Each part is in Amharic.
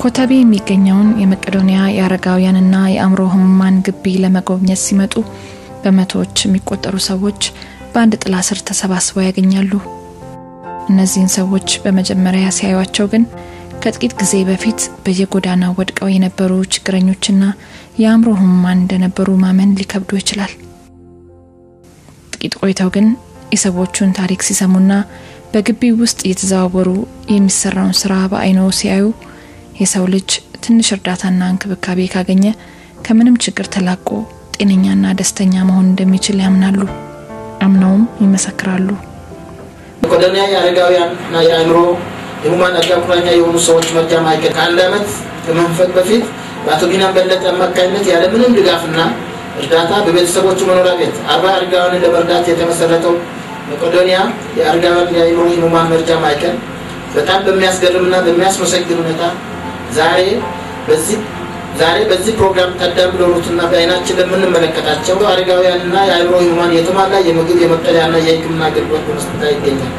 ኮተቤ የሚገኘውን የመቄዶንያ የአረጋውያንና የአእምሮ ህሙማን ግቢ ለመጎብኘት ሲመጡ በመቶዎች የሚቆጠሩ ሰዎች በአንድ ጥላ ስር ተሰባስበው ያገኛሉ። እነዚህን ሰዎች በመጀመሪያ ሲያዩቸው ግን ከጥቂት ጊዜ በፊት በየጎዳናው ወድቀው የነበሩ ችግረኞችና የአእምሮ ህሙማን እንደነበሩ ማመን ሊከብዶ ይችላል። ጥቂት ቆይተው ግን የሰዎቹን ታሪክ ሲሰሙና በግቢው ውስጥ እየተዘዋወሩ የሚሰራውን ስራ በአይኖ ሲያዩ የሰው ልጅ ትንሽ እርዳታና እንክብካቤ ካገኘ ከምንም ችግር ተላቆ ጤነኛና ደስተኛ መሆን እንደሚችል ያምናሉ። አምነውም ይመሰክራሉ። መቄዶንያ የአረጋውያንና የአእምሮ ህሙማን አልጋ ቁራኛ የሆኑ ሰዎች መርጃ ማዕከል ከአንድ ዓመት ከመንፈቅ በፊት በአቶ ቢናም በለጠ አማካኝነት ያለምንም ድጋፍና እርዳታ በቤተሰቦቹ መኖሪያ ቤት አርባ አረጋውያንን ለመርዳት የተመሰረተው መቄዶንያ የአረጋውያን የአእምሮ ህሙማን መርጃ ማዕከል በጣም በሚያስገርምና በሚያስመሰግን ሁኔታ ዛሬ በዚህ ዛሬ በዚህ ፕሮግራም ታዳሚ ለሆኑትና በአይናችን ለምንመለከታቸው አረጋውያንና የአእምሮ ህሙማን የተሟላ የምግብ የመጠለያና የሕክምና አገልግሎት በመስጠት ላይ ይገኛል።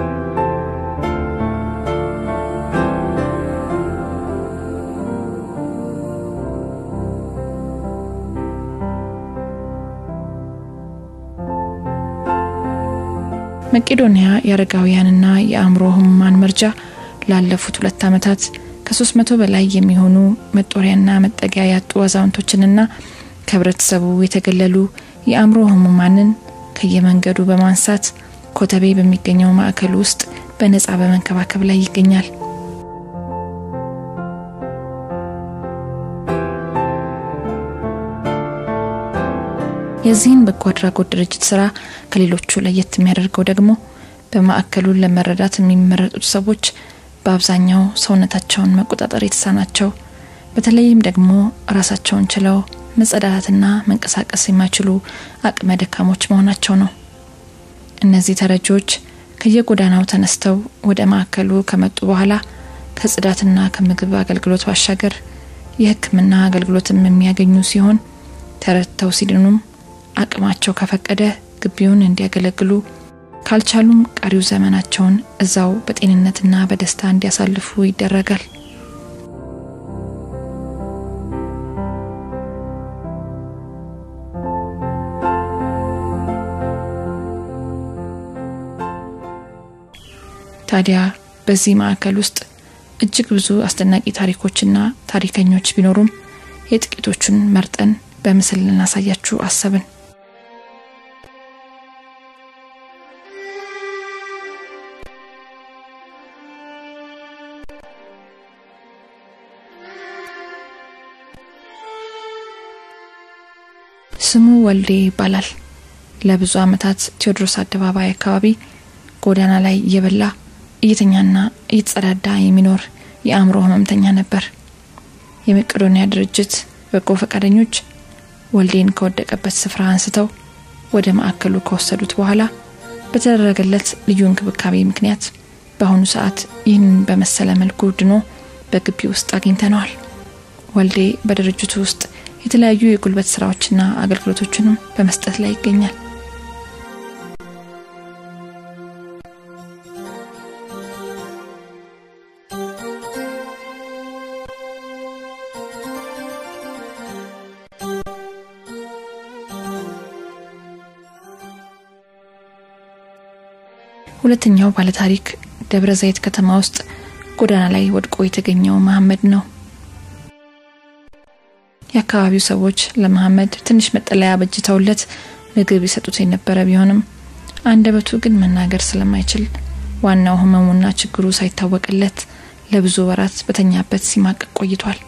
መቄዶንያ የአረጋውያንና የአእምሮ ህሙማን መርጃ ላለፉት ሁለት ዓመታት ከሶስት መቶ በላይ የሚሆኑ መጦሪያና መጠጊያ ያጡ አዛውንቶችንና ከህብረተሰቡ የተገለሉ የአእምሮ ህሙማንን ከየመንገዱ በማንሳት ኮተቤ በሚገኘው ማዕከል ውስጥ በነጻ በመንከባከብ ላይ ይገኛል። የዚህን በጎ አድራጎት ድርጅት ስራ ከሌሎቹ ለየት የሚያደርገው ደግሞ በማዕከሉን ለመረዳት የሚመረጡት ሰዎች በአብዛኛው ሰውነታቸውን መቆጣጠር የተሳናቸው በተለይም ደግሞ ራሳቸውን ችለው መጸዳዳትና መንቀሳቀስ የማይችሉ አቅመ ደካሞች መሆናቸው ነው። እነዚህ ተረጂዎች ከየጎዳናው ተነስተው ወደ ማዕከሉ ከመጡ በኋላ ከጽዳትና ከምግብ አገልግሎት ባሻገር የሕክምና አገልግሎትም የሚያገኙ ሲሆን ተረድተው ሲድኑም አቅማቸው ከፈቀደ ግቢውን እንዲያገለግሉ ካልቻሉም ቀሪው ዘመናቸውን እዛው በጤንነትና በደስታ እንዲያሳልፉ ይደረጋል። ታዲያ በዚህ ማዕከል ውስጥ እጅግ ብዙ አስደናቂ ታሪኮችና ታሪከኞች ቢኖሩም የጥቂቶቹን መርጠን በምስል ልናሳያችሁ አሰብን። ስሙ ወልዴ ይባላል። ለብዙ ዓመታት ቴዎድሮስ አደባባይ አካባቢ ጎዳና ላይ እየበላ እየተኛና እየተጸዳዳ የሚኖር የአእምሮ ህመምተኛ ነበር። የመቄዶንያ ድርጅት በጎ ፈቃደኞች ወልዴን ከወደቀበት ስፍራ አንስተው ወደ ማዕከሉ ከወሰዱት በኋላ በተደረገለት ልዩ እንክብካቤ ምክንያት በአሁኑ ሰዓት ይህንን በመሰለ መልኩ ድኖ በግቢ ውስጥ አግኝተነዋል። ወልዴ በድርጅቱ ውስጥ የተለያዩ የጉልበት ስራዎችና አገልግሎቶችንም በመስጠት ላይ ይገኛል። ሁለተኛው ባለታሪክ ደብረ ዘይት ከተማ ውስጥ ጎዳና ላይ ወድቆ የተገኘው መሐመድ ነው። የአካባቢው ሰዎች ለመሐመድ ትንሽ መጠለያ በጅተውለት ምግብ ይሰጡት የነበረ ቢሆንም አንደበቱ ግን መናገር ስለማይችል ዋናው ህመሙና ችግሩ ሳይታወቅለት ለብዙ ወራት በተኛበት ሲማቀቅ ቆይቷል።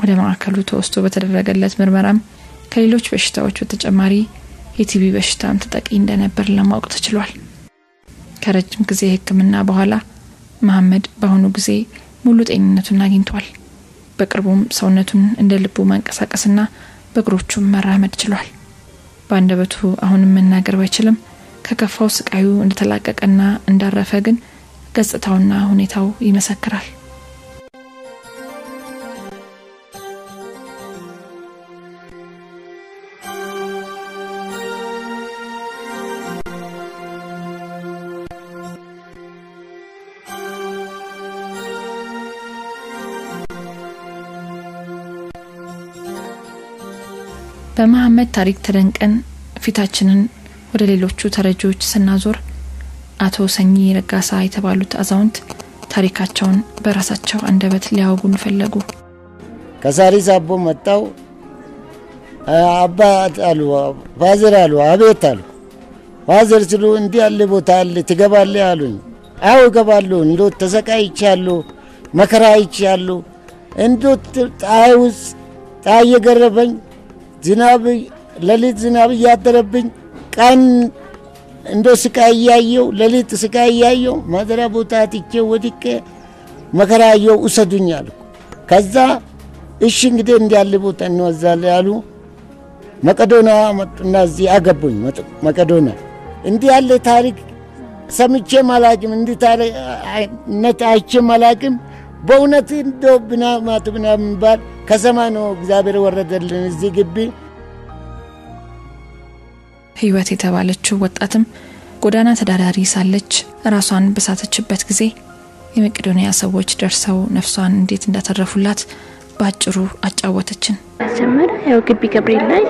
ወደ ማዕከሉ ተወስዶ በተደረገለት ምርመራም ከሌሎች በሽታዎች በተጨማሪ የቲቢ በሽታም ተጠቂ እንደነበር ለማወቅ ተችሏል። ከረጅም ጊዜ ሕክምና በኋላ መሐመድ በአሁኑ ጊዜ ሙሉ ጤንነቱን አግኝቷል። በቅርቡም ሰውነቱን እንደ ልቡ ማንቀሳቀስና በእግሮቹም መራመድ ችሏል። በአንደበቱ አሁንም መናገር ባይችልም ከከፋው ስቃዩ እንደተላቀቀና እንዳረፈ ግን ገጽታውና ሁኔታው ይመሰክራል። በመሐመድ ታሪክ ተደንቀን ፊታችንን ወደ ሌሎቹ ተረጂዎች ስናዞር አቶ ሰኚ ረጋሳ የተባሉት አዛውንት ታሪካቸውን በራሳቸው አንደበት ሊያወጉን ፈለጉ። ከሳሪስ አቦ መጣው አባት አሉ ፋዘር አሉ አቤት አሉ ፋዘር ስሉ እንዲህ ያለ ቦታ አለ ትገባለህ አሉኝ። አዎ እገባለሁ። እንዶ ተሰቃይቻለሁ፣ መከራ አይቻለሁ። እንዶ ፀሐይ ውስጥ ፀሐይ እየገረፈኝ ዝናብ ሌሊት ዝናብ እያደረብኝ ቀን እንዶ ስቃይ እያየው ሌሊት ስቃይ እያየው ማደሪያ ቦታ ትቼ ወድቄ መከራ አየው ውሰዱኝ አልኩ። ከዛ እሺ እንግዲህ እንዲህ ያለ ቦታ እንወዛለን ያሉ መቀዶና መጡና እዚህ አገቡኝ። መቀዶና እንዲህ ያለ ታሪክ ሰምቼ አላቅም፣ እንዲህ ታሪክነት አይቼ አላቅም። በእውነት እንዶ ብናማቱ ብና የሚባል ከሰማይ ነው እግዚአብሔር ወረደልን እዚህ ግቢ። ህይወት የተባለችው ወጣትም ጎዳና ተዳዳሪ ሳለች ራሷን በሳተችበት ጊዜ የመቄዶንያ ሰዎች ደርሰው ነፍሷን እንዴት እንዳተረፉላት በአጭሩ አጫወተችን። መጀመሪያ ያው ግቢ ገብርኤል ላይ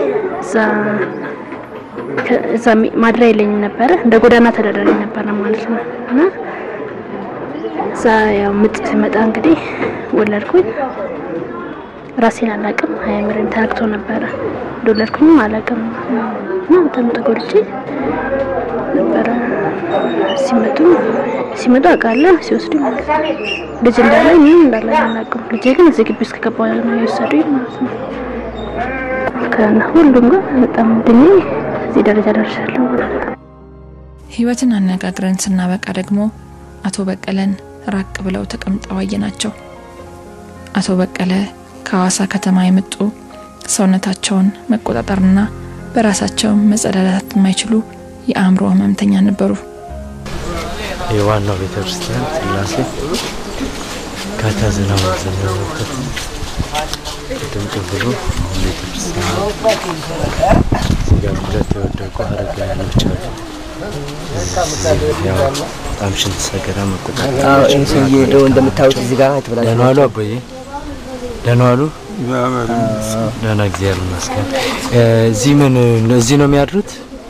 እዛ ማድሪያ የለኝም ነበረ እንደ ጎዳና ተዳዳሪ ነበረ ማለት ነው እና እዛ ያው ምጥ ሲመጣ እንግዲህ ወለድኩኝ። ራሴን አላቅም፣ አእምሮዬም ተነክቶ ነበረ። እንደወለድኩኝም አላቅም እና በጣም ተጎድቼ ነበረ። ሲመጡ ሲመጡ አውቃለሁ፣ ሲወስዱ ልጅ እንዳለ ምንም እንዳለ አላውቅም። ልጄ ግን እዚህ ግቢ ውስጥ ከገባ ነው የወሰዱኝ ማለት ነው። ከና ሁሉም ጋር በጣም ድኜ እዚህ ደረጃ ደርሻለሁ ማለት ነው። ህይወትን አነጋግረን ስናበቃ ደግሞ አቶ በቀለን ራቅ ብለው ተቀምጠው አየናቸው። አቶ በቀለ ከሐዋሳ ከተማ የመጡ ሰውነታቸውን መቆጣጠርና በራሳቸው መጸዳዳት የማይችሉ የአእምሮ ህመምተኛ ነበሩ። የዋናው ቤተ ክርስቲያን ስላሴ ከተዝናው ዘነበበት ድምቅ ብሎ ቤተ ክርስቲያን እዚጋ ሁለት የወደቁ አረጋውያኖች አሉ። ያው በጣም ሽንት ሰገራ መቆጣጠር ይህ ሰውዬ ይኸው እንደምታዩት እዚህ ጋር የተበላሸ ደህና ዋሉ አቦዬ፣ ደህና ዋሉ። ደህና እግዚአብሔር ይመስገን። እዚህ ምን እዚህ ነው የሚያድሩት?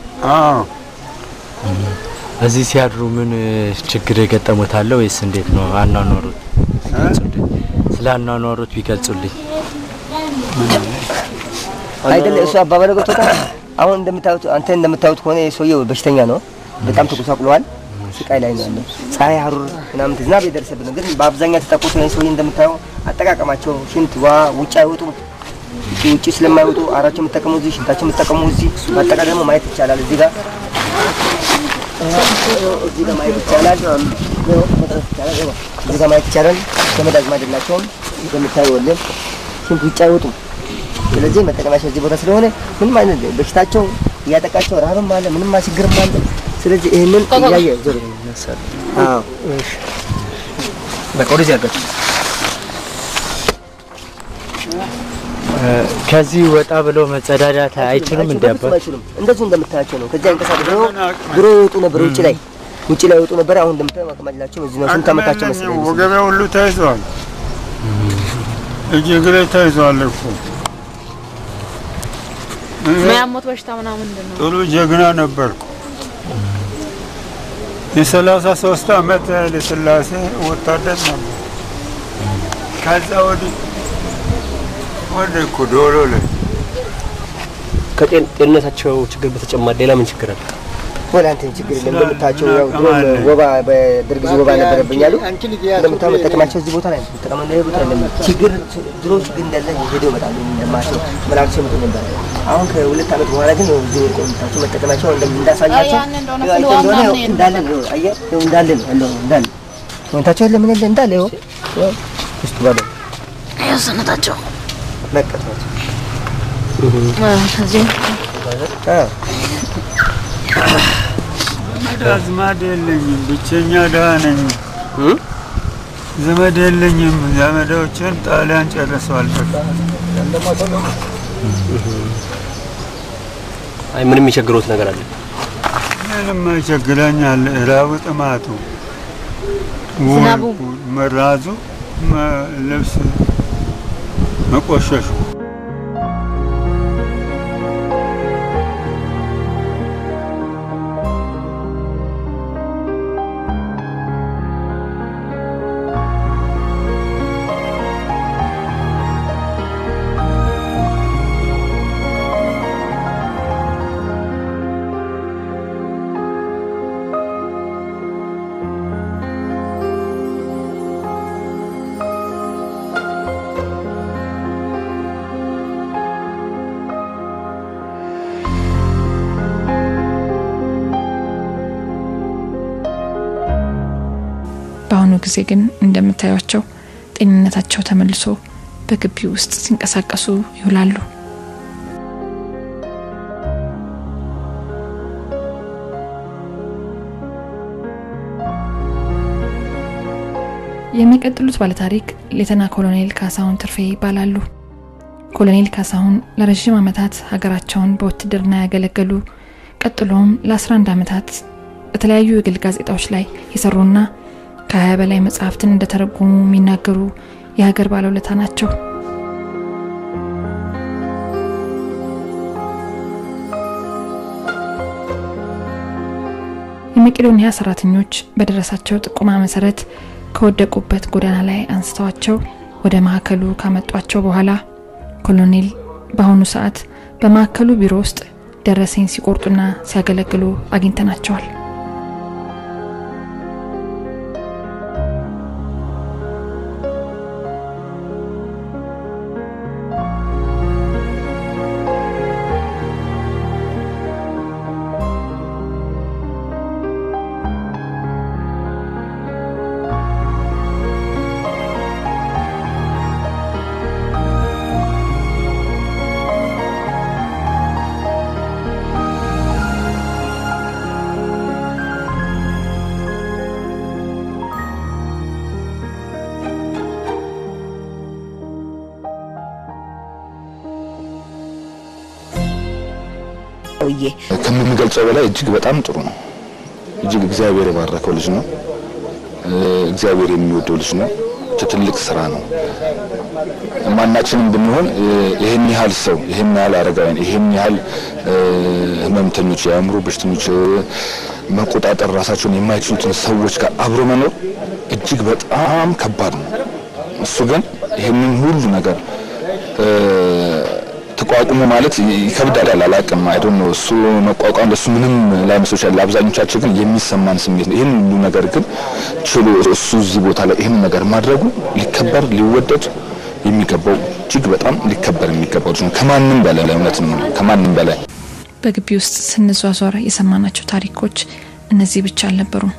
እዚህ ሲያድሩ ምን ችግር የገጠሙት አለ ወይስ እንዴት ነው አኗኗሩት? ቢገልጹልኝ፣ ስለ አኗኗሩት ቢገልጹልኝ። አይደለ እሱ አባባለ ገብቶታል። አሁን እንደምታዩት አንተ እንደምታዩት ከሆነ ሰውዬው በሽተኛ ነው። በጣም ተጎሳቁለዋል። ስቃይ ላይ ነው ያለው። ፀሐይ፣ ሀሩር ምናምን ዝናብ የደረሰብን ነው። ግን በአብዛኛው የተጠቁት ይህን ሰውዬ እንደምታየው አጠቃቀማቸው ሽንት ዋ ውጭ አይወጡም። ውጭ ስለማይወጡ አራቸው የምጠቀሙ እዚህ፣ ሽንታቸው የምጠቀሙ እዚህ። በአጠቃላይ ደግሞ ማየት ይቻላል እዚህ ጋር እዚህ ጋር ማየት ይቻላል። እዚህ ጋር ማየት ይቻላል። ዘመድ አዝማድ የላቸውም። እንደምታዩ ወለም ሽንት ውጭ አይወጡም። ስለዚህ መጠቀማቸው እዚህ ቦታ ስለሆነ ምንም አይነት በሽታቸው እያጠቃቸው ረሃብም አለ ምንም ችግርም አለ። ስለዚህ ይህንን እያየ ዞር ይነሳል። አዎ በቃ ወደዚህ አድርጋችሁ ከዚህ ወጣ ብለው መጸዳዳት አይችሉም እንዴ? አባ አይችሉም። እንደዚሁ እንደምታያቸው ነው። ከዚያ እንቀሳቀስ ድሮ ድሮ ይወጡ ነበር ውጭ ላይ ውጭ ላይ ይወጡ ነበር። አሁን እንደምታየው አቅማላቸው እዚህ ነው። ስንት ዓመታቸው መሰለኝ? ወገቤ ሁሉ ተይዟል። እጅ እግሬ ተይዟል እኮ የሚያሞት በሽታ ምናምን ምንድን ነው? ጥሩ ጀግና ነበርኩ። የሰላሳ ሶስት አመት ኃይለ ሥላሴ ወታደር ነበር። ከዛ ወዲህ ወደ እኮ ዶሎ ላይ ከጤንነታቸው ችግር በተጨማሪ ሌላ ምን ችግር አለ? ወላ እንትን ችግር የለም። እንደምታቸው ያው ድሮም ወባ በደርግ ጊዜ ወባ ነበረብኝ አሉ። እንደምታው መጠቀማቸው እዚህ ቦታ ላይ ነው መጠቀም እንደ ቦታ ላይ ችግር ድሮ ችግር እንዳለ ሄደው ይመጣሉ። እንደማቸው መላክቸው ይመጡ ነበር። አሁን ከሁለት ዓመት በኋላ ግን ያው እዚህ ወርቆ የምታቸው መጠቀማቸው እንዳሳያቸው እንደሆነ ያው እንዳለ ነው። አየህ ያው እንዳለ ነው ያለው እንዳለ ወንታቸው ለምን የለ እንዳለ ያው ያው ውስጥ ባለ ያው ሰነታቸው መቀጥላቸው ከዚህ አዎ ዘመድ አዝማድ የለኝም፣ ብቸኛ ድሃ ነኝ። ዘመድ የለኝም። ዘመዶችን ጣሊያን ጨርሰዋል። አይ ምንም የቸግሮት ነገር አለ? ምንም ይቸግረኛል። ራቡ፣ ጥማቱ፣ ዝናቡ፣ ወርቁ፣ መራዙ፣ መ- ልብስ መቆሸሹ በአሁኑ ጊዜ ግን እንደምታዩቸው ጤንነታቸው ተመልሶ በግቢ ውስጥ ሲንቀሳቀሱ ይውላሉ። የሚቀጥሉት ባለታሪክ ሌተና ኮሎኔል ካሳሁን ትርፌ ይባላሉ። ኮሎኔል ካሳሁን ለረዥም ዓመታት ሀገራቸውን በውትድርና ያገለገሉ ቀጥሎም ለ11 ዓመታት በተለያዩ የግል ጋዜጣዎች ላይ የሰሩና ከ20 በላይ መጽሐፍትን እንደተረጎሙ የሚናገሩ የሀገር ባለውለታ ናቸው። የመቄዶንያ ሰራተኞች በደረሳቸው ጥቆማ መሰረት ከወደቁበት ጎዳና ላይ አንስተዋቸው ወደ ማዕከሉ ካመጧቸው በኋላ ኮሎኔል በአሁኑ ሰዓት በማዕከሉ ቢሮ ውስጥ ደረሰኝ ሲቆርጡና ሲያገለግሉ አግኝተናቸዋል። ሰውዬ ከምንገልጸው በላይ እጅግ በጣም ጥሩ ነው። እጅግ እግዚአብሔር የባረከው ልጅ ነው። እ፣ እግዚአብሔር የሚወደው ልጅ ነው። ትልቅ ስራ ነው። ማናችንም ብንሆን እ፣ ይህን ያህል ሰው ይህን ያህል አረጋውያን ይህን ያህል እ፣ ህመምተኞች፣ የአእምሮ በሽተኞች እ፣ መቆጣጠር ራሳቸውን የማይችሉትን ሰዎች ጋር አብሮ መኖር እጅግ በጣም ከባድ ነው። እሱ ግን ይህንን ሁሉ ነገር እ፣ ተቋቁሞ ማለት ይከብዳል። አላውቅም አይዶን ነው እሱ መቋቋም ለሱ ምንም ላይመስል ይችላል። ለአብዛኞቻችን ግን የሚሰማን ስሜት ነው። ይህን ሁሉ ነገር ግን ችሎ እሱ እዚህ ቦታ ላይ ይህን ነገር ማድረጉ ሊከበር ሊወደድ የሚገባው እጅግ በጣም ሊከበር የሚገባው ልጅ ነው። ከማንም በላይ እውነት ነው። ከማንም በላይ በግቢ ውስጥ ስንዟዟር የሰማናቸው ታሪኮች እነዚህ ብቻ አልነበሩም።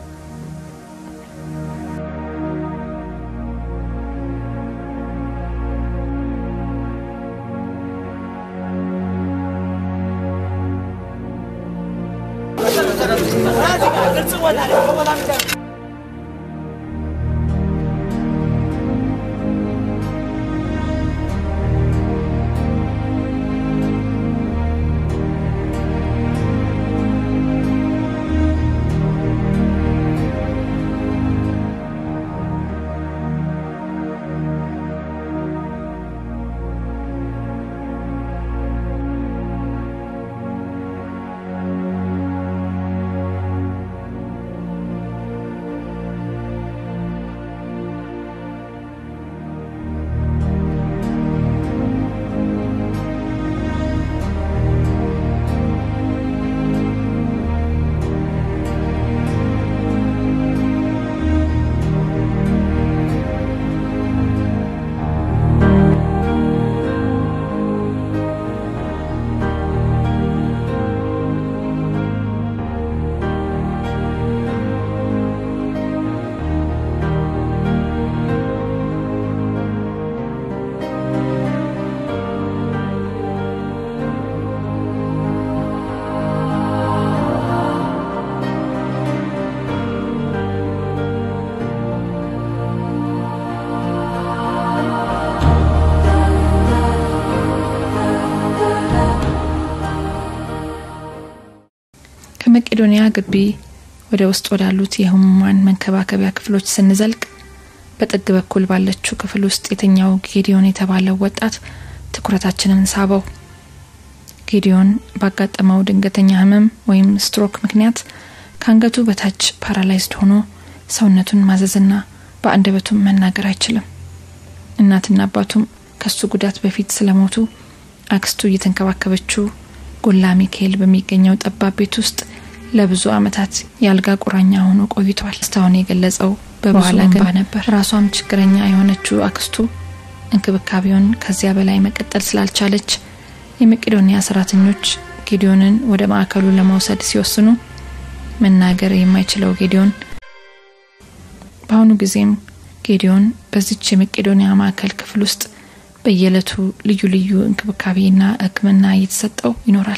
የመቄዶንያ ግቢ ወደ ውስጥ ወዳሉት የህሙማን መንከባከቢያ ክፍሎች ስንዘልቅ በጥግ በኩል ባለችው ክፍል ውስጥ የተኛው ጌዲዮን የተባለው ወጣት ትኩረታችንን ሳበው። ጌዲዮን ባጋጠመው ድንገተኛ ህመም ወይም ስትሮክ ምክንያት ከአንገቱ በታች ፓራላይዝድ ሆኖ ሰውነቱን ማዘዝና በአንደበቱም መናገር አይችልም። እናትና አባቱም ከሱ ጉዳት በፊት ስለሞቱ አክስቱ እየተንከባከበችው ጎላ ሚካኤል በሚገኘው ጠባብ ቤት ውስጥ ለብዙ ዓመታት የአልጋ ቁራኛ ሆኖ ቆይቷል። እስካሁን የገለጸው በበኋላ ገባ ነበር። ራሷም ችግረኛ የሆነችው አክስቱ እንክብካቤውን ከዚያ በላይ መቀጠል ስላልቻለች የመቄዶንያ ሰራተኞች ጌዲዮንን ወደ ማዕከሉ ለመውሰድ ሲወስኑ መናገር የማይችለው ጌዲዮን በአሁኑ ጊዜም ጌዲዮን በዚች የመቄዶንያ ማዕከል ክፍል ውስጥ በየዕለቱ ልዩ ልዩ እንክብካቤና ሕክምና እየተሰጠው ይኖራል።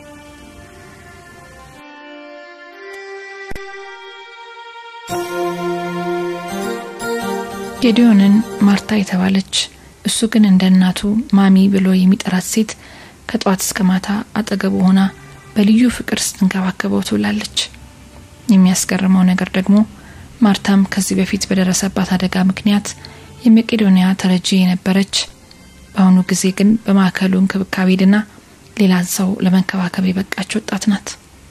ጌዲዮንን ማርታ የተባለች እሱ ግን እንደ እናቱ ማሚ ብሎ የሚጠራት ሴት ከጠዋት እስከ ማታ አጠገቡ ሆና በልዩ ፍቅር ስትንከባከበው ትውላለች። የሚያስገርመው ነገር ደግሞ ማርታም ከዚህ በፊት በደረሰባት አደጋ ምክንያት የመቄዶንያ ተረጂ የነበረች በአሁኑ ጊዜ ግን በማዕከሉ እንክብካቤ ድና ሌላን ሰው ለመንከባከብ የበቃች ወጣት ናት።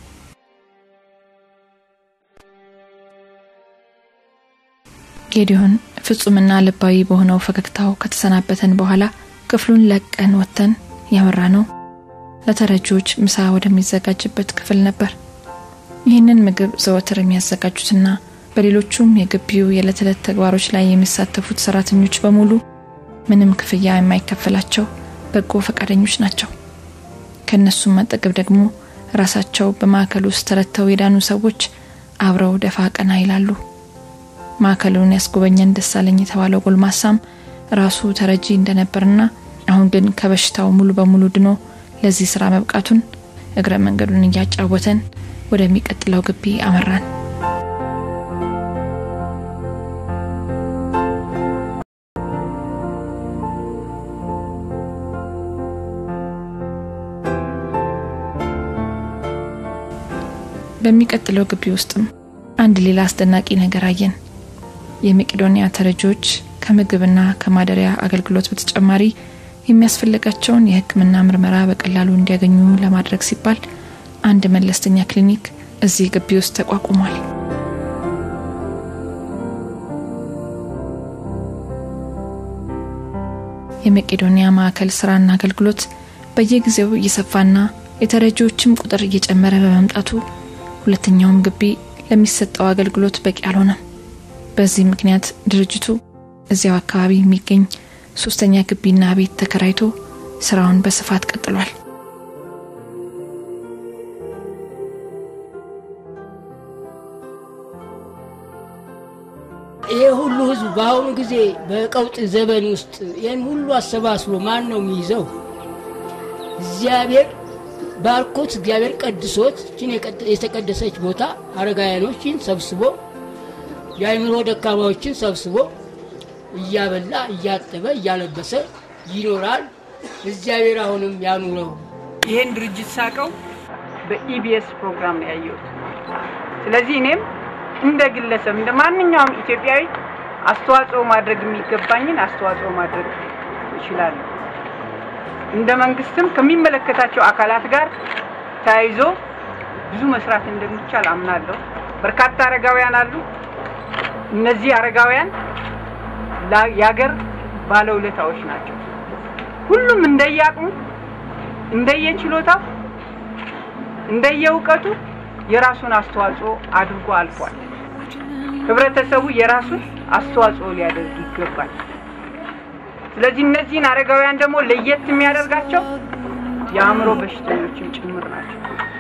ጌዲዮን ፍጹምና ልባዊ በሆነው ፈገግታው ከተሰናበተን በኋላ ክፍሉን ለቀን ወጥተን ያመራ ነው ለተረጂዎች ምሳ ወደሚዘጋጅበት ክፍል ነበር። ይህንን ምግብ ዘወትር የሚያዘጋጁትና በሌሎቹም የግቢው የዕለት ዕለት ተግባሮች ላይ የሚሳተፉት ሰራተኞች በሙሉ ምንም ክፍያ የማይከፈላቸው በጎ ፈቃደኞች ናቸው። ከእነሱም አጠገብ ደግሞ ራሳቸው በማዕከል ውስጥ ተረድተው የዳኑ ሰዎች አብረው ደፋ ቀና ይላሉ። ማዕከሉን ያስጎበኘን ደሳለኝ የተባለው ጎልማሳም ራሱ ተረጂ እንደነበርና አሁን ግን ከበሽታው ሙሉ በሙሉ ድኖ ለዚህ ስራ መብቃቱን እግረ መንገዱን እያጫወተን ወደሚቀጥለው ግቢ አመራን። በሚቀጥለው ግቢ ውስጥም አንድ ሌላ አስደናቂ ነገር አየን። የመቄዶንያ ተረጂዎች ከምግብና ከማደሪያ አገልግሎት በተጨማሪ የሚያስፈልጋቸውን የሕክምና ምርመራ በቀላሉ እንዲያገኙ ለማድረግ ሲባል አንድ መለስተኛ ክሊኒክ እዚህ ግቢ ውስጥ ተቋቁሟል። የመቄዶንያ ማዕከል ስራና አገልግሎት በየጊዜው እየሰፋና የተረጂዎችም ቁጥር እየጨመረ በመምጣቱ ሁለተኛውም ግቢ ለሚሰጠው አገልግሎት በቂ አልሆነም። በዚህ ምክንያት ድርጅቱ እዚያው አካባቢ የሚገኝ ሶስተኛ ግቢና ቤት ተከራይቶ ስራውን በስፋት ቀጥሏል። ይሄ ሁሉ ህዝብ በአሁኑ ጊዜ በቀውጥ ዘመን ውስጥ ይህን ሁሉ አሰባስቦ ማን ነው የሚይዘው? እግዚአብሔር ባርኮት እግዚአብሔር ቀድሶት ችን የተቀደሰች ቦታ አረጋውያኖችን ሰብስቦ የአይምሮ ደካማዎችን ሰብስቦ እያበላ እያጠበ እያለበሰ ይኖራል። እግዚአብሔር አሁንም ያኑረው። ይህን ድርጅት ሳቀው በኢቢኤስ ፕሮግራም ነው ያየሁት። ስለዚህ እኔም እንደ ግለሰብ እንደ ማንኛውም ኢትዮጵያዊ አስተዋጽኦ ማድረግ የሚገባኝን አስተዋጽኦ ማድረግ እችላለሁ። እንደ መንግስትም ከሚመለከታቸው አካላት ጋር ተያይዞ ብዙ መስራት እንደሚቻል አምናለሁ። በርካታ አረጋውያን አሉ። እነዚህ አረጋውያን የሀገር ባለውለታዎች ናቸው። ሁሉም እንደየአቅሙ፣ እንደየችሎታው፣ እንደየእውቀቱ የራሱን አስተዋጽኦ አድርጎ አልፏል። ህብረተሰቡ የራሱን አስተዋጽኦ ሊያደርግ ይገባል። ስለዚህ እነዚህን አረጋውያን ደግሞ ለየት የሚያደርጋቸው የአእምሮ በሽተኞችም ጭምር ናቸው።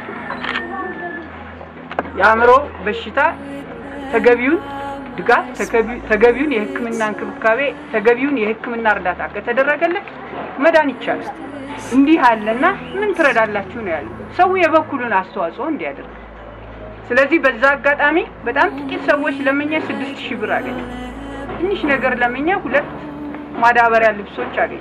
የአእምሮ በሽታ ተገቢውን ድጋፍ፣ ተገቢውን የሕክምና እንክብካቤ፣ ተገቢውን የሕክምና እርዳታ ከተደረገለት መዳን ይቻላል። እንዲህ አለና ምን ትረዳላችሁ ነው ያለው። ሰው የበኩሉን አስተዋጽኦ እንዲያደርግ። ስለዚህ በዛ አጋጣሚ በጣም ጥቂት ሰዎች ለምኜ ስድስት ሺህ ብር አገኘ። ትንሽ ነገር ለምኜ ሁለት ማዳበሪያ ልብሶች አገኘ።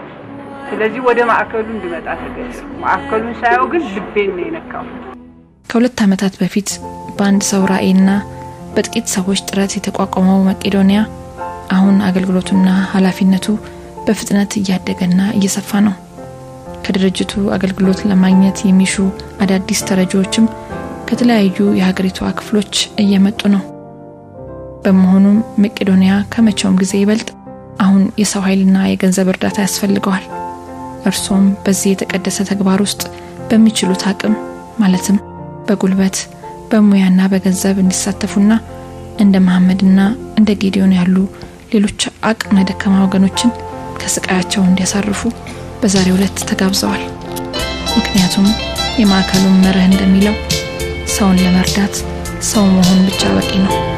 ስለዚህ ወደ ማዕከሉ እንድመጣ ተገደድኩ። ማዕከሉን ሳየው ግን ልቤን ነው የነካው። ከሁለት ዓመታት በፊት በአንድ ሰው ራዕይና በጥቂት ሰዎች ጥረት የተቋቋመው መቄዶንያ አሁን አገልግሎቱና ኃላፊነቱ በፍጥነት እያደገና እየሰፋ ነው። ከድርጅቱ አገልግሎት ለማግኘት የሚሹ አዳዲስ ተረጂዎችም ከተለያዩ የሀገሪቷ ክፍሎች እየመጡ ነው። በመሆኑም መቄዶንያ ከመቼውም ጊዜ ይበልጥ አሁን የሰው ኃይልና የገንዘብ እርዳታ ያስፈልገዋል። እርሶም በዚህ የተቀደሰ ተግባር ውስጥ በሚችሉት አቅም ማለትም በጉልበት በሙያና በገንዘብ እንዲሳተፉና እንደ መሐመድና እንደ ጌዲዮን ያሉ ሌሎች አቅመ ደካማ ወገኖችን ከስቃያቸው እንዲያሳርፉ በዛሬው ዕለት ተጋብዘዋል። ምክንያቱም የማዕከሉን መርህ እንደሚለው ሰውን ለመርዳት ሰው መሆን ብቻ በቂ ነው።